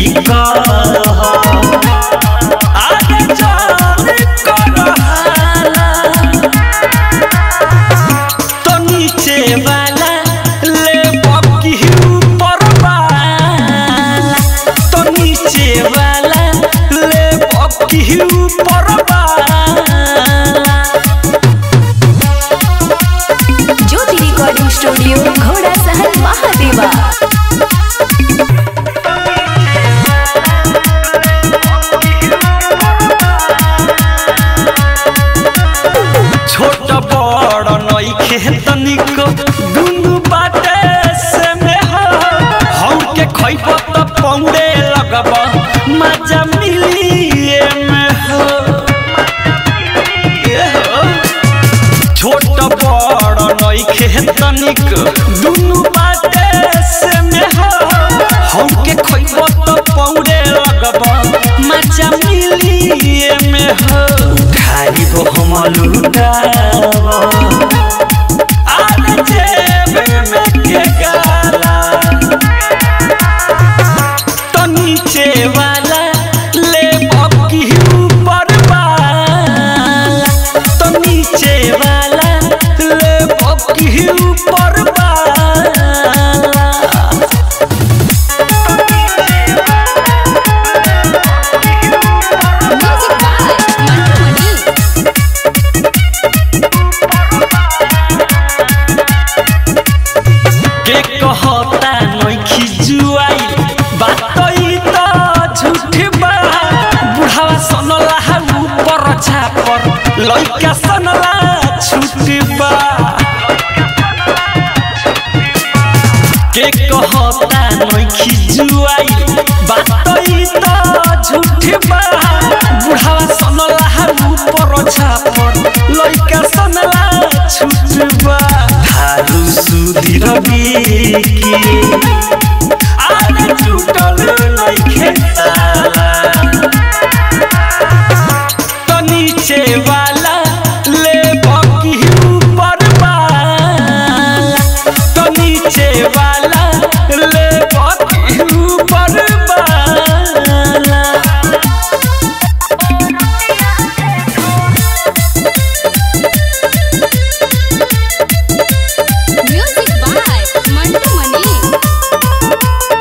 कर आगे जान करहाला तो नीचे वाला ले बकी ऊपर वाला तो नीचे वाला ले बकी ऊपर वाला ज्योति रिकॉर्डिंग स्टूडियो घोड़ा सहन महादेवा छोट बड़ नइखे तनिक दुनु बाटे से में हो हम के खइब त पौड़े लगब मजा मिली में हो ए हो। छोट बड़ नइखे तनिक दुनु बाटे से में हो हम के खइब त पौड़े लगब मजा मिली में हो खाई हो हम लुटाव आने जेब में के गाला तो नीचे वाला ले बकी ऊपर वाला तो नीचे वाला ले बकी ऊपर वाला म्यूजिक बाय मंटू मनी के कहता नइखी जुआई बात ई त झूठ बा बुढ़ावा सनला हा ऊपर छापर लइका सनला छूट बा के कहता नइखी जुआई बात ई त झूठ बा बुढ़ावा सनला हा ऊपर छापर लइका सनला छूट बा हारू सुधीर बिकी आने छूटल नइखे ताला तो नीचे वाला ले बकी ऊपर वाला तो नीचे वाला ले बकी ऊपर वाला म्यूजिक बाय मंटू मनी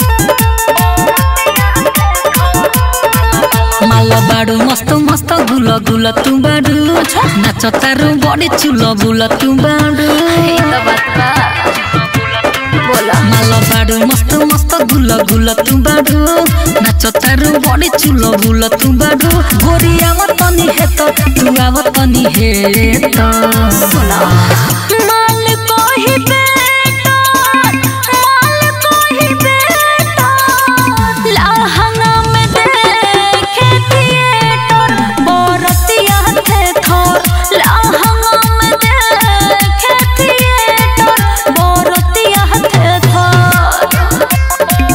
माल बाडु मस्त मस्त गुल गुल तू बाडु नाच तारु बडे चुल बुल तू बाडु ये तो बात बा बोला माल बाडु मस्त मस्त गुल गुल तू बाडु नाच तारु बडे चुल बुल तू बाडु गोरी आव तनी हेत तू आव तनी हेत सुना माल कोही बेटा माल कोही बेटा लहंगा में देखे थिएटर बरतिया थे थोर लहंगा में देखे थिएटर बरतिया थे थोर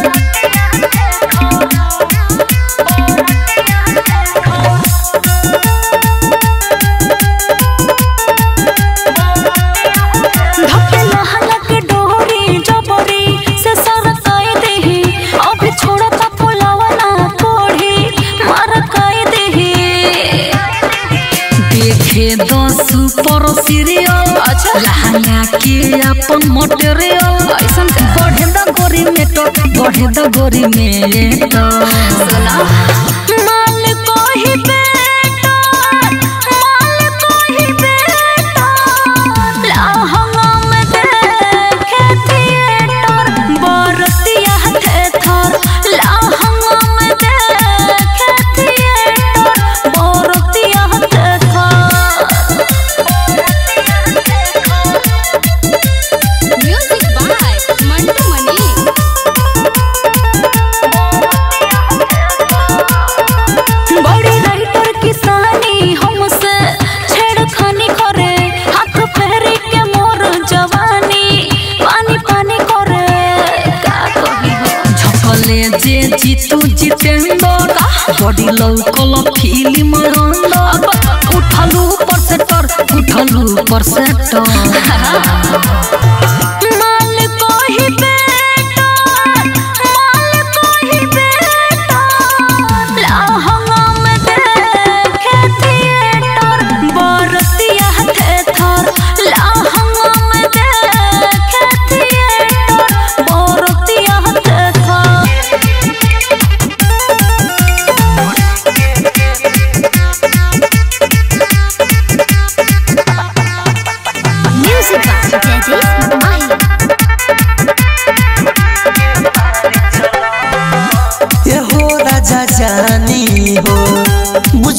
धके लहंगा के डोरी जबरी से सरकाई देही अभी छोड़ा ता पुलावा ना कोढ़ी मार काई देही देखे दो सुपर सीरियल अच्छा लहंगा के अपन मटेरियल ऐसन का? बढ़े द गोरी में तो बढ़े द गोरी में तो सुना माल कोही बेटा माल कोही बेटा लहंगा में देखे थिएटर बरतिया थे थोर लहंगा में देखे थिएटर बरतिया थे थोर म्यूजिक बाय मंटू मनी बड़ी राइटर किसानी हमसे छेड़खानी करे हाथ फेरी के मोर जवानी पानी पानी करे का कही हो झपले जे जीतू जितेंद्र बड़ी लौकल फिल्म रंग उठलू पर से तर उठलू पर से माल कोही बेटा माल कोही बेटा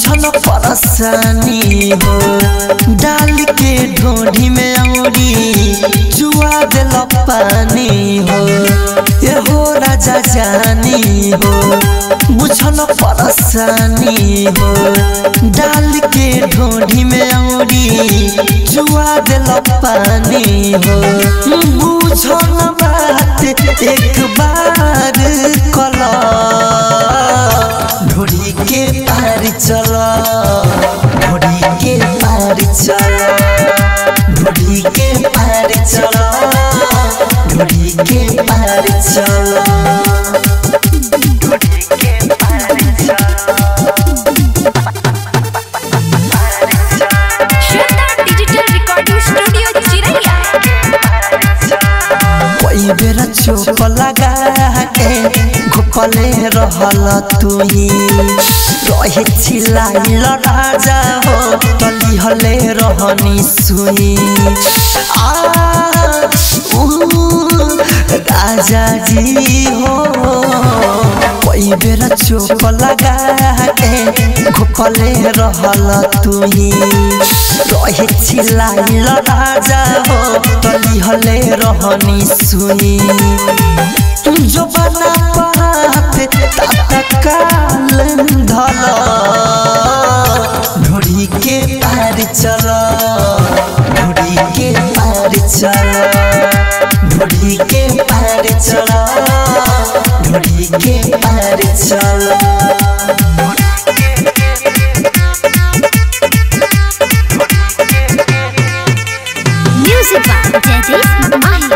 बुझल परेशानी हो डाल के ढोढ़ी में औरी जुआ दिल पानी हो ये हो राजा जानी हो बुझल परेशानी हो डाल के ढोढ़ी में औरी जुआ दिल पानी हो बुझल बात एक बार कला ढोढ़ी के पार चल ढोढ़ी के पार चल ढोढ़ी के पार चल ढोढ़ी के पार चल ढोढ़ी के पार श्वेता डिजिटल रिकॉर्डिंग स्टूडियो चिरैया कोई बेर चोप लगा के घुपले रहल तुही रहे छिलाइल राजा हो तली हले रहनी सुई आ ऊ, राजा जी हो कोई बेर चोप लगा के घुपले रहल तुही रहे छिलाइल राजा हो तली हले रहनी सुई जो बना पात तत्काल धल ढोड़ी के पार चल ढोड़ी के पार चल ढोड़ी के पार चल ढोड़ी के पार चल म्यूजिक बाय जयदीप माही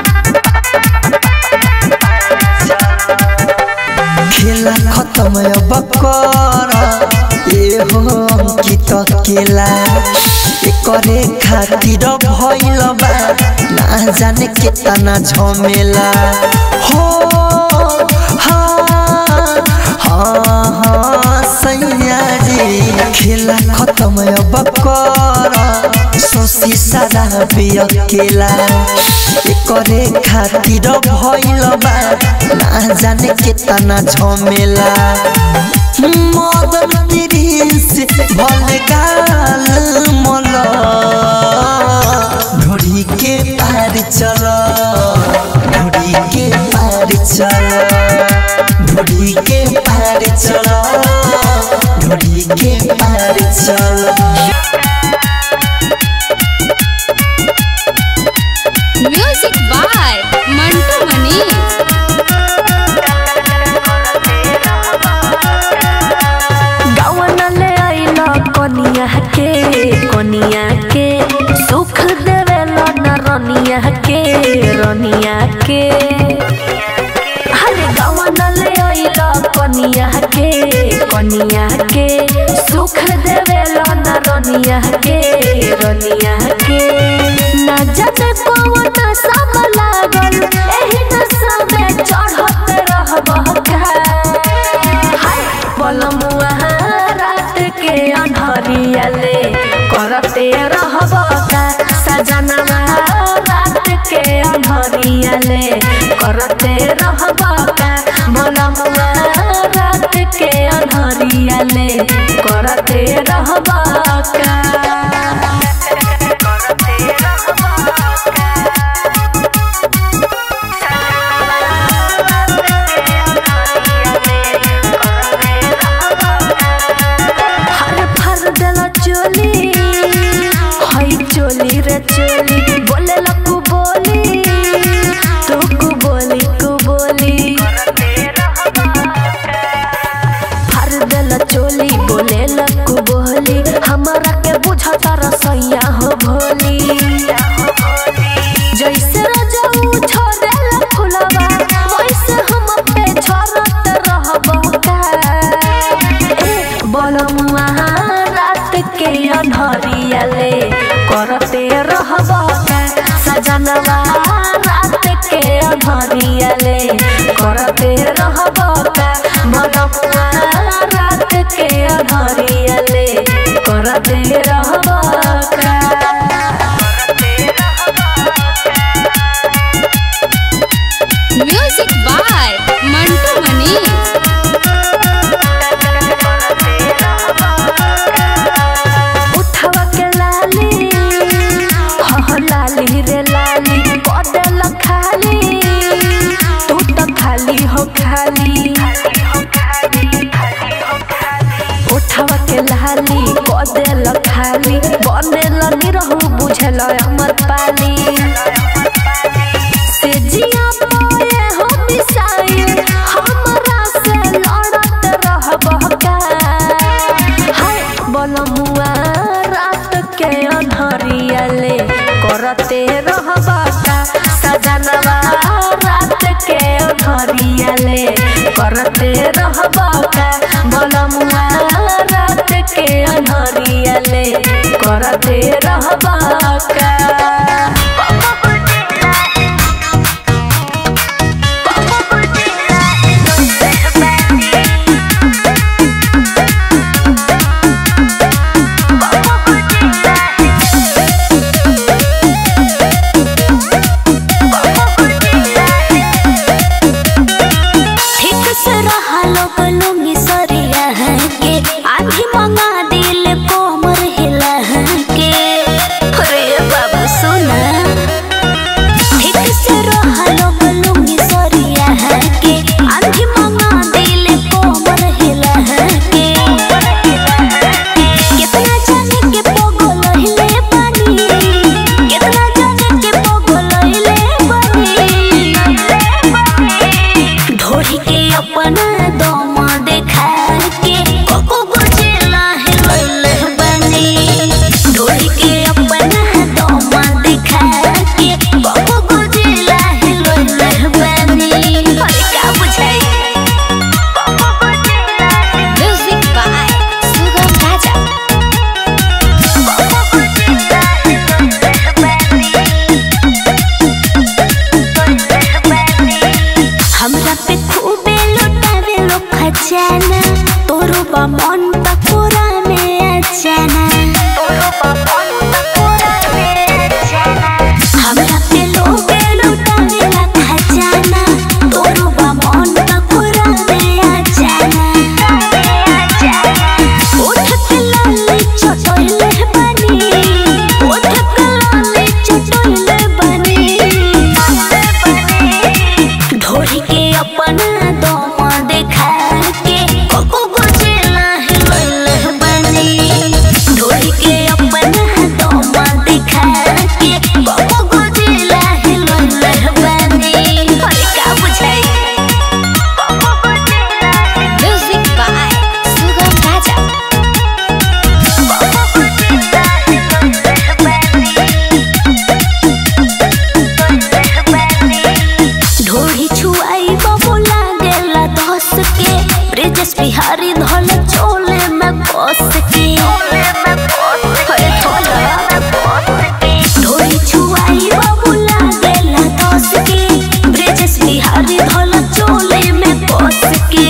खेला खत्म अब कर ए हो अंकित केला एकरे खातिर भइल बा ना जाने केतना झमेला हो हाँ हाँ हाँ सैया जी खेला खत्म अब कर सोसी सारा बिया केला एकरे खातिर भइल बा ना जाने केतना झमेला मदन प्रिंस भल गाल मल ढोड़ी के पार चल ढोड़ी के पार चल ढोड़ी के पार चल ढोड़ी के पार चल म्यूजिक बाय मंटू मनीष गावन ले आइला कनिया के कनिया के सुख देवेला न रनिया के रनिया के हरे गावन ले आइला कनिया के कनिया के सुख देवेला न रनिया के रनिया के ना जाने कौन सब लागल एही नशा में चढ़त रहबह का हाय बलमुआ रात के अन्हरिया ले करते रहब का सजनवा रात के अन्हरिया ले करते रहब का बलमुआ रात के अन्हरिया ले करते रहब का हर फर देला चोली हई चोली रे चोली बोले लकू बोली तू कु बोली कु बोली फर देला चोली बोले लकू बोली हमरा के कदेल खाली बनेल निरहु बुझल अमर पाली से जिया पाए हो मिसाइल हमरा से लड़त रहब का हाय बलमुआ रात के अनहरिया ले करते रहब का सजनवा रात के अनहरिया ले करते रहब का बलमुआ रात के अनहरिया ले करते रहब का ठीक से रहा लोग लुंगी सरिया है के आधी मंगा दिल कोमर हिला है के अरे बाबा सुना ठीक से रहा लोग लुंगी सरिया है के आधी मंगा दिल कोमर हिला है के कितना जाने के पगल हिले पानी कितना जाने के पगल हिले पानी ढोरी के अपना दम देखा के कोको गुजेला हिलैले बनी ढोरी के अपना दम देखा के कोको गुजेला हिलैले बनी अरे का बुझाई म्यूजिक बाय सुगम राजा हमरा पे खूबे लुटावे लो खजाना तोरो बा मन पकोरा में अचाना तोरो बा मन पकोरा में अचाना हमरा पे लोबे लुटावे ला खजाना तोरो बा मन पकोरा में अचाना उठ के लाली चटोइले बनी उठ के लाली चटोइले बनी ढोरी के अपना दम देखा के कोको गुजेला हिलैले बनी ढोरी के अपना दम देखा के कोको गुजेला हिलैले बनी अरे का बुझाई म्यूजिक बाय सुगम राजा ढोरी छुआई बाबू लागेला दस के ब्रिजेश बिहारी धल चोले में बस के अरे धोला ढोरी छुआई बाबू लागेला दस के ब्रिजेश बिहारी धल चोले में बस के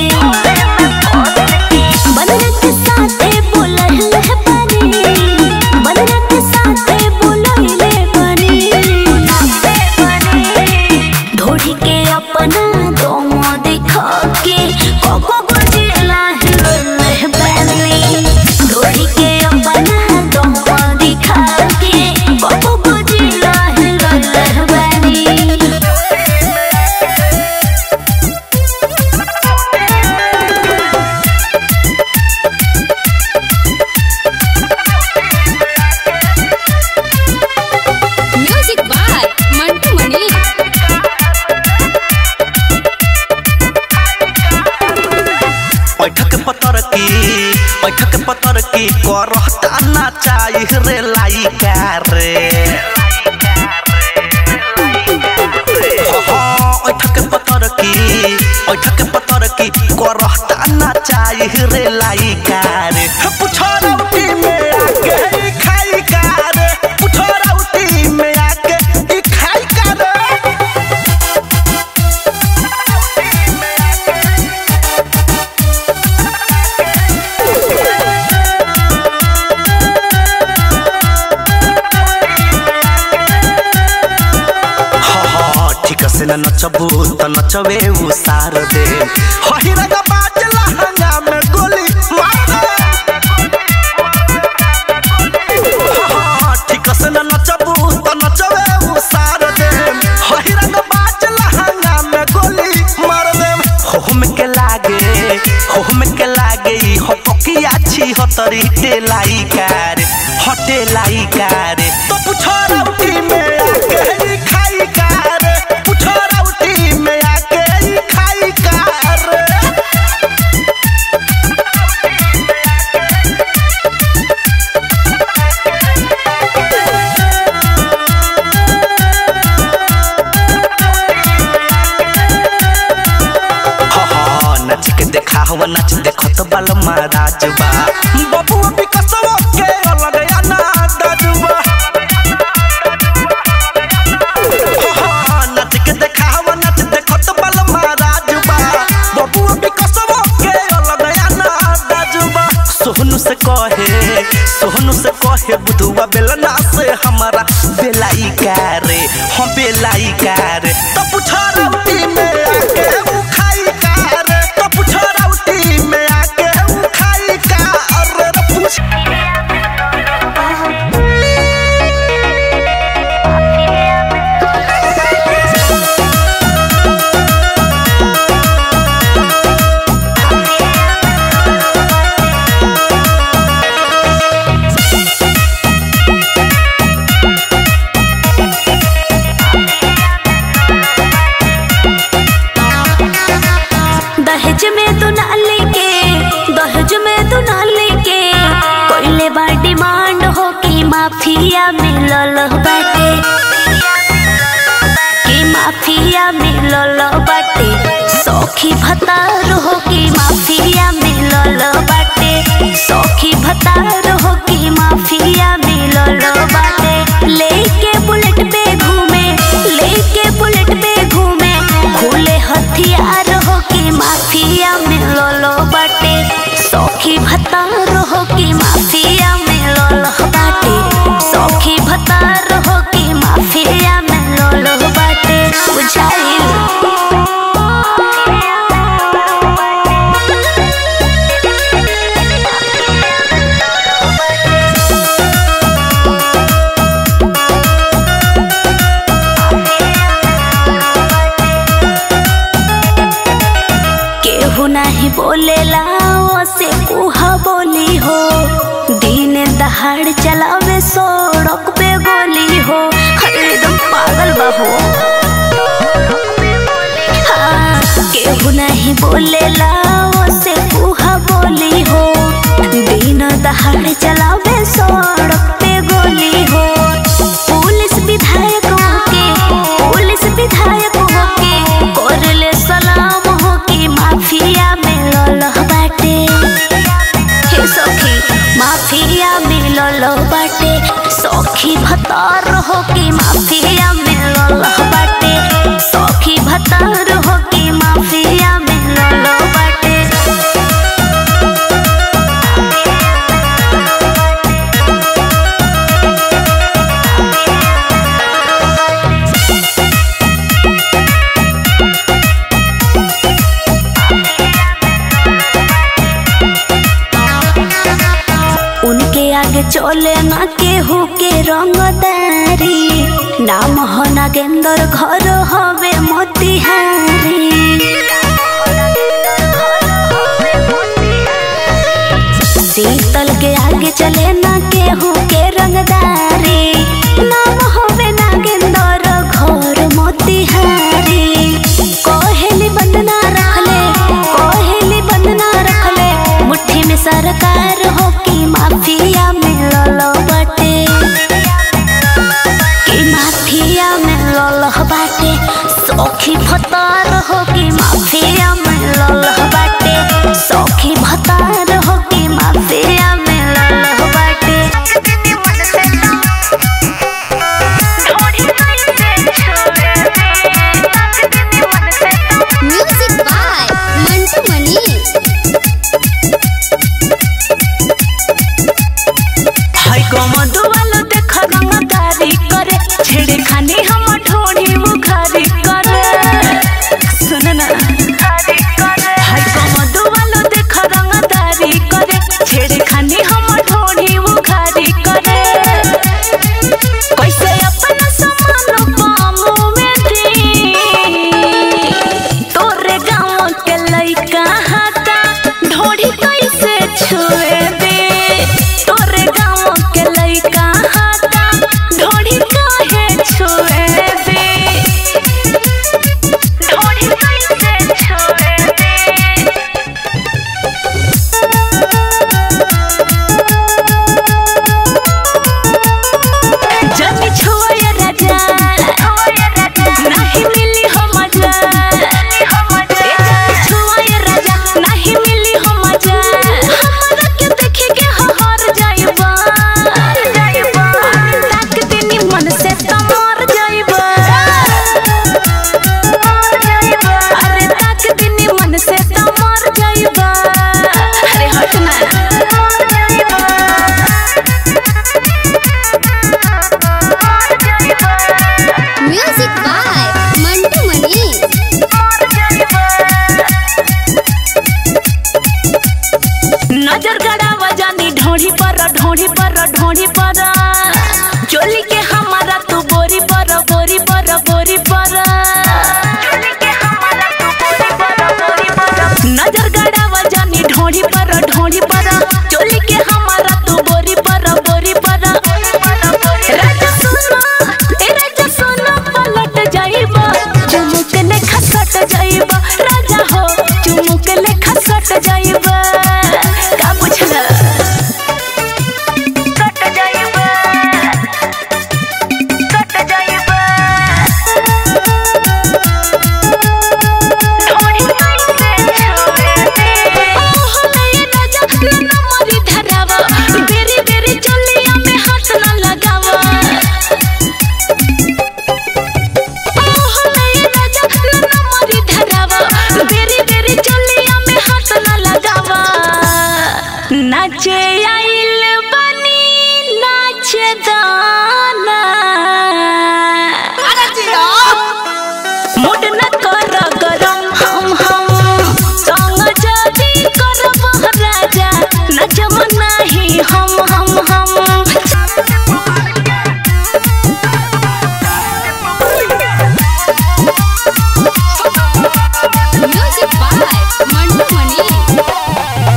बनने के साथे बोलले बनी बनने के साथे बोलले बनी ढोरी के अपना दम दिखा के कोको गुजिला हिलने बनी ढोरी के अपना दम दिखा के कोको गुजिला हिलने बनी म्यूजिक बाय मंटू मणि बैठक पतर की बैठक पतर की करहता ना चाही रे लाइका रे हाँ, बैठक पतर की बैठक पतर की करहता ना चाही रे लाइका रे पुछरौटी में आके ई खाई का रे पुछरौटी में आके ई खाई का रे हाँ, ठीक से न नचबू त नचबे उ सार दे हहिरा का बाजला हंगा में गोली मार दे हाँ, ठीक से न नचबू त नचबे उ सार दे हहिरा का बाजला हंगा में गोली मार दे हो हम के लागे होम के लागे हो पकिया छी हो तरी टेलाई कार हटे लाई कार तो पूछो राउटी में आके ही खाई कार पूछो राउटी में आके ही खाई कार हा हा नाच के देखा हवा नाच देखो तो बाल महाराज बा बबू अभी कसवा के अलग या ना दाजुबा हा हा नाच के देखा हवा नाच देखो तो बाल महाराज बा बबू अभी कसवा के अलग या ना दाजुबा सोहनु से कहे सोहनु से कहे बुधुआ बेलना से हमारा बेलाई कारे हम बेलाई कारे तो पूछा राउटी में आके उ खाई कारे तो पूछा राउटी में आके उ खाई कारे रे पूछ दहेज में तू ना लेके दहेज में तू ना लेके कोइले बा डिमांड हो कि माफिया मिलल बाटे कि माफिया मिलल बाटे सौखी भतार हो कि माफिया मिलल बाटे सौखी भतार हो कि माफिया मिलल बाटे लेके बुलेट पे घूमे लेके बुलेट पे घूमे खुले हथियार हो कि माफिया मिलल बाटे सौखी भतार हो कि माफिया मिलल बाटे सौखी भतार हो कि माफिया मिलल बाटे केहू नहीं बोलेला से कुहा बोली हो दिन दहाड़ चलावे सड़क पे गोली हो अरे एकदम पागल बहो हाँ, केहू नहीं बोलेला से कुहा बोली हो दिन दहाड़ चलावे सड़क पे गोली हो पुलिस विधायक होके पुलिस विधायक होके करले सलाम हो कि माफिया मिलल बाटे हे सखी माफिया मिलल बाटे सखी भतार हो कि माफिया मिलल बाटे सखी भतार हो कि माफिया मिलल बाटे उनके आगे चले ना केहू के रंगदारी नाम हो नागेंद्र घर हवे मोतिहारी शीतल के आगे चले ना केहू के रंगदारी नाम होवे नागेंद्र घर मोतिहारी कोहेली बंदना रखले कोहेली बंदना रखले मुट्ठी में सरकार हो कि माफिया मिलल बाटे कि माफिया मिलल बाटे सौखी भतार हो कि माफिया मिलल बाटे सौखी भतार हो कि माफिया मिलल बाटे जाइबा अरे हट ना म्यूजिक बाय मंटू मनी नजर गड़ावा जानी ढोढ़ी पर ढोढ़ी पर ढोढ़ी पर चोली के हमारा तू बोरी पर बोरी पर बोरी पर नजर गड़ावा जानी ढोढ़ी पर ढोढ़ी पर चोली के हमारा तू बोरी पर बोरी पर राजा सुनो ए राजा सुनो पलट जाइबा चुमुक ले खसट जाइबा राजा हो चुमुक ले खसट जाइबा का बुझला कट जाइबा कट जाइबा ढोड़ी कैसे छोड़ दे ओहो नये राजा ना मरी धरावा बेरी बेरी चलिया में हाथ ना लगावा ओहो नये राजा ना मरी धरावा बेरी बेरी चलिया में हाथ ना लगावा नाचे आइल बनी नाचे दाना मुड न कर गरम हम हम संग जदी करब राजा नचम नाही हम हम हम म्यूजिक बाय मंटू मनी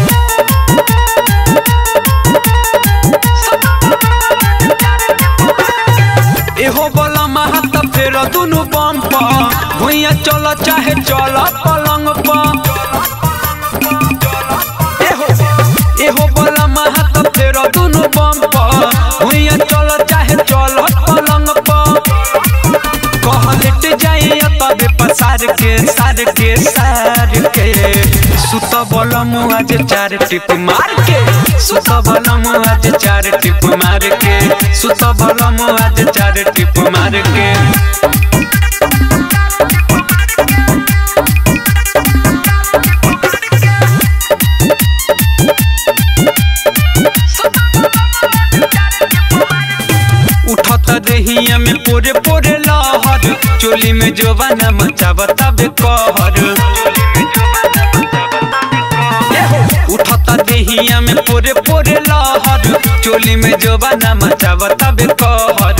एहो बोला महत फेर दुनु बम पर भुइया चल चाहे चल पलंग पर एहो एहो बोला महत फेर दुनु बम पर भुइया चल चाहे चल पलंग पर कह लेट जाई तबे पसार के सार के सार के सुत बलम आज चार टिप मार के सुत बलम आज चार टिप मार के सुत बलम आज चार टिप मार के उठत रहिया में पोरे पोरे लहर चोली में जोबाना मचावता बे कहर उठत देहिया में पोरे पोरे लहर चोली में जोबाना मचावता बे कहर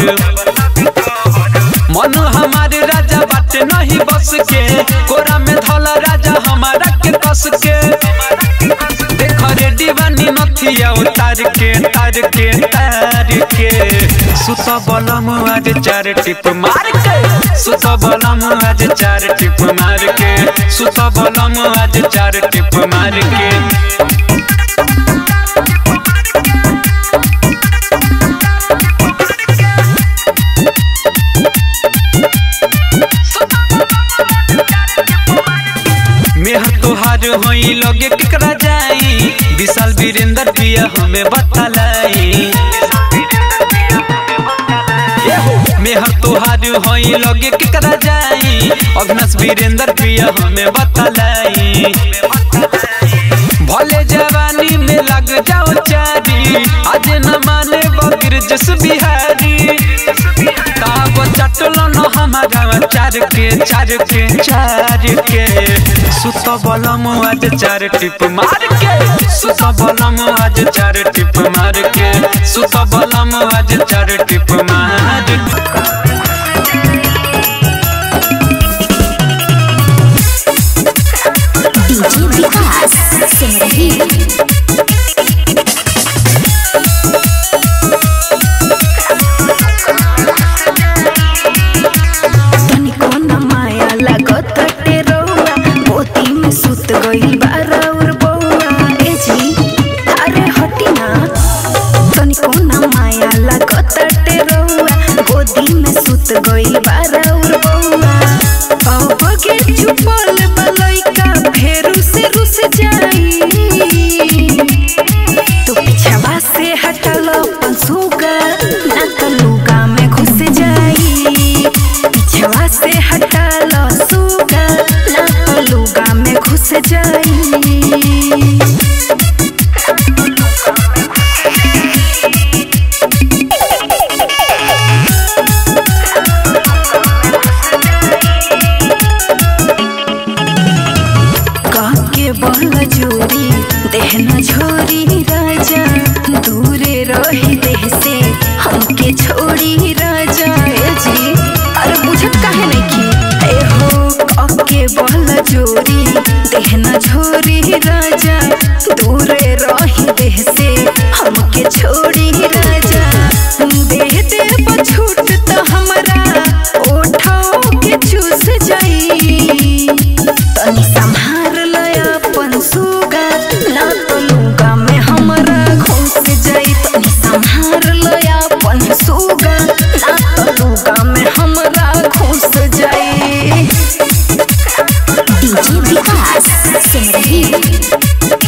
मन हमारे राजा बाटे नहीं बस के कोरा में धला राजा हमारा के कस के देख रे दीवानी नथिया उतार के तार के तार के सुत बलम आज चार टिप मार के सुत बलम आज चार टिप मार के सुत बलम आज चार टिप मार के मेहर तोहार होई लगे केकरा जाई विशाल वीरेंद्र पिया हमें बतलाई मेहर तोहार होई लगे केकरा जाई अग्नस वीरेंद्र पिया हमें बतलाई भले जवानी में लग जाओ चारी आज न माने बगिर जस बिहारी ताब चटलो न हमारा चार के चार के चार के सुत बलम आज चार टिप मार के सुत बलम आज चार टिप मार के सुत बलम आज चार टिप मार के डीजे विकास सिमरही तनिको न माया लागत टेरौआ पोती में सुत गइल बारौर बौआ ए जी अरे हटी ना तनिको न माया लागत टेरौआ गोदी में सुत गइल बारौर बौआ अब के चुपल बलैका फेरू से रुस जाई तो पिछवा से हटल पंसुगा ना तो लुगा में घुस जाई पिछवा से हटल सुगा ना तो लुगा में घुस जाई काके बल जोरी देहना झोरी राजा दूरे रही देह से हमके छोड़ी राजा ए जी अरे बुझत काहे नहीं की ए हो काके बल जोरी देहना झोरी राजा दूरे रही देह से हमके छोड़ी राजा देह दे छूट तो हमरा ओठों के चूस जाई तनी संभार लय अपन सुगा ना तो लुगा में हमरा घुस जाई तनी संभार लय अपन सुगा ना तो लुगा में हमरा घुस जाई डीजे विकास सिमरही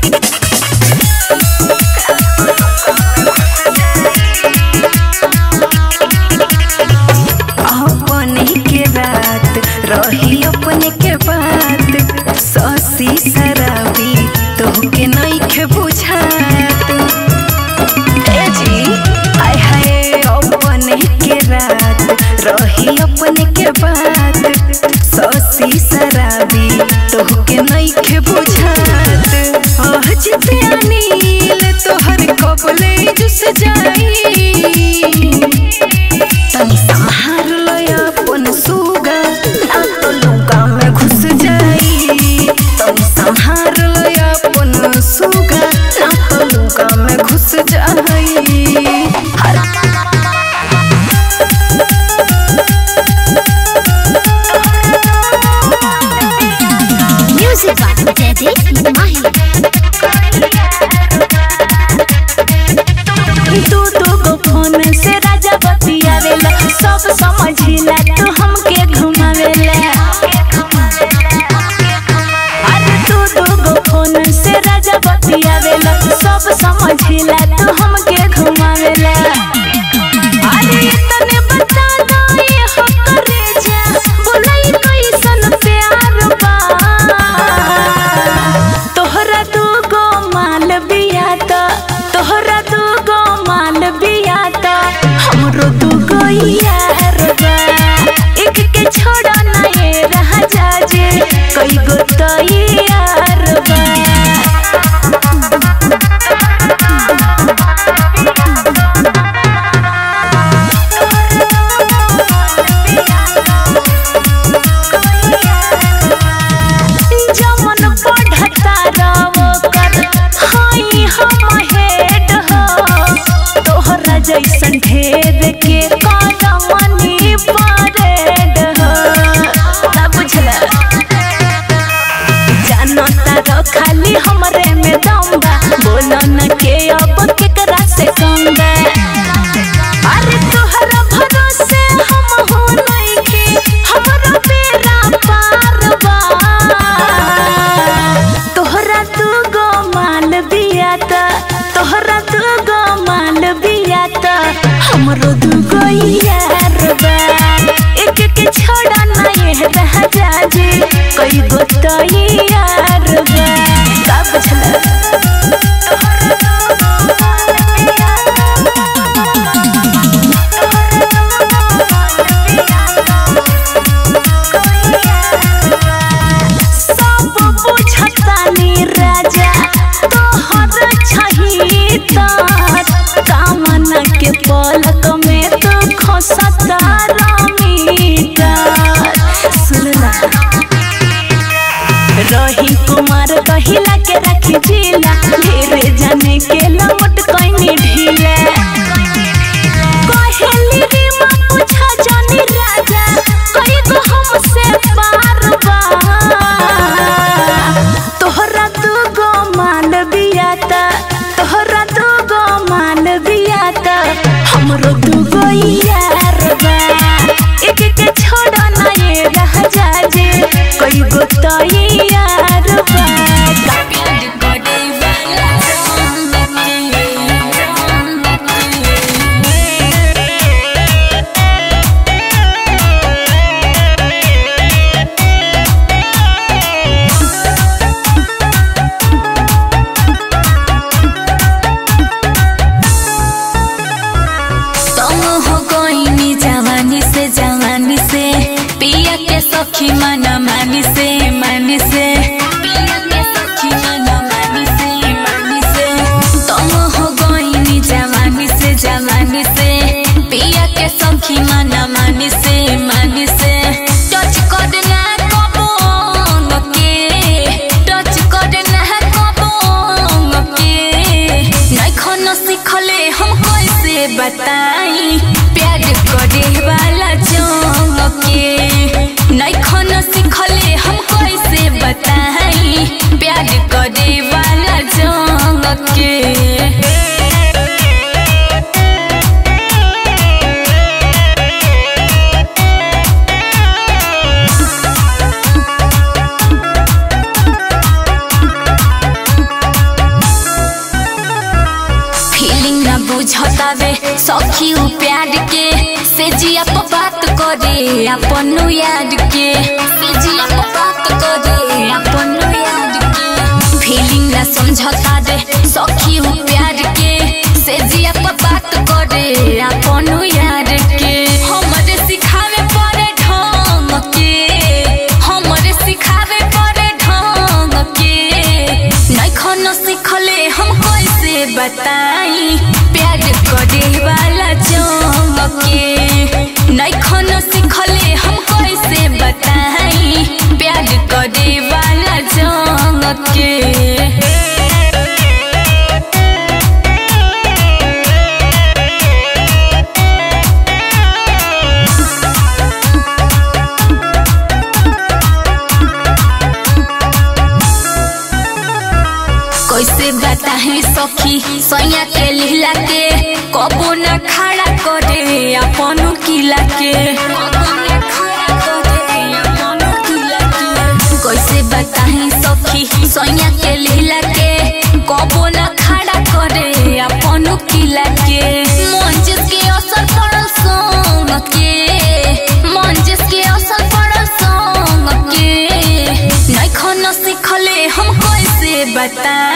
अपने के रात रही अपने के बात ससी शराबी तोहके नहीं के बुझात ए जी आय हाय अपने के रात रही अपने के बात ससी शराबी तोहके नहीं के बुझात आज ते अनिल तोहर कबले जुस जाई तनी संहार लय अपन सुगा ना तो लुगा में घुस जाई तनी संहार लय अपन सुगा ना तो लुगा में घुस जाई हर म्यूजिक बाय जयदीप माही तू दू गो फोन से राजा बतियावेला सब समझिला तू हमके घुमावेला अरे तू दू गो फोन से राजा बतियावेला सब समझिला तू हमके घुमावेला अरे तने बता दो ये हो करे जा बोलाई कैसन प्यार बा तोहरा दू गो माल बिया त तोहरा दू गो माल बिया त हमरो दू गो यार बा एक के छोड़ा ना ये रह जाजे कई गो तो यार बा जमन पढ़ता रहो कर हाई हम हेड हो तोहरा जैसन ढेर के कदमनी परेड हो ना बुझला जानता रहो खाली हमरे में दम बा बोलो न के अब केकरा से कम बा अरे तोहरा भरोसे हम हो नइखे हमरा बेड़ा पार बा तोहरा तू गो माल बिया त तोहरा तू गो माल बिया त हमरो दू गो यार बा एक के छोड़ा ना ये रह जाजे कई गो तो यार बा का बुझला सब बुझतानी राजा तोहर छही त कामना के पलक में तो खसता रमीटा सुनला रही कुमार कहिला के रखी जिला ढेरे जाने के लौट कैनी ढीला कहेली रे माँ पूछा जानी राजा कई गो हमसे पार बा तोहरा दू गो माल बिया त तोहरा दू गो माल बिया त हमरो दू गो यार बा एक के छोड़ा ना ये रह जाजे कई गो तो यार बा बताई प्यार करे वाला जंग के नैखन सिखले हम कैसे बताई प्यार करे वाला जंग के फीलिंग ना बुझतावे सखी उ प्यार के से जिया प बात करे अपन याद के से जिया प बात करे अपन याद के फीलिंग ना समझता दे सखी उ प्यार के से जिया प बात करे अपन याद के हमरे सिखावे पड़े ढंग के हमरे सिखावे पड़े ढंग के नैखन सिखले हम कैसे बताई प्यार करे वाला जंग के नैखन सिखले हम कैसे बताई प्यार करे वाला जंग के कैसे बताही सखी सैया के लीला के कबो न खड़ा करे अपन किला के कबो न खड़ा करे अपन किला के। कैसे बताही सखी सैया के लीला के कबो न खड़ा करे अपन किला के मंजिस के असर पड़ल संग के मंजिस के असर पड़ल संग के नैखन सिखले हम कैसे बता